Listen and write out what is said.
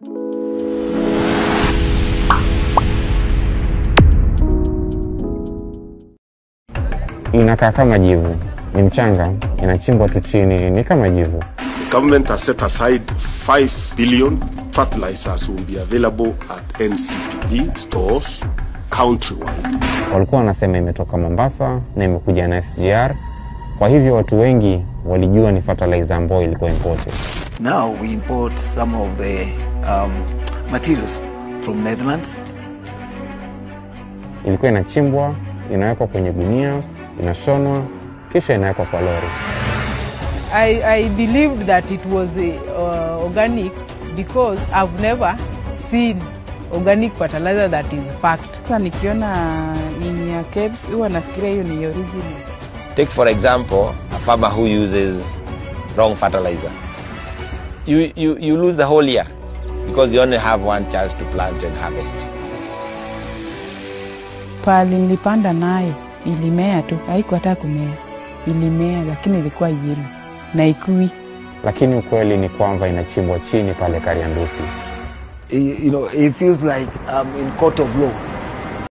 Inakaa kama jivu, ni mchanga, inachimbwa tu chini, ni kama jivu. The government has set aside 5 billion fertilizers will be available at NCPD stores countrywide. Walikuwa wanasema imetoka Mombasa na imekuja na SGR, kwa hivyo watu wengi walijua ni fertilizer ambayo ilikuwa imported. Now we import some of the um, materials from Netherlands. Ilikuwa inachimbwa, inawekwa kwenye gunia, inashonwa, kisha inawekwa kwa lori. I, I believed that it was uh, organic because I've never seen organic fertilizer that is packed. Sasa nikiona ini ya KEBS huwa nafikiria hiyo ni original. Take for example a farmer who uses wrong fertilizer. You, you, you lose the whole year because you only have one chance to plant and harvest. Pali nilipanda nayo ilimea tu, haikuwa hata kumea, ilimea lakini ilikuwa yelo na ikui. Lakini ukweli ni kwamba inachimbwa chini pale Kariandusi. you know, it feels like I'm in court of law.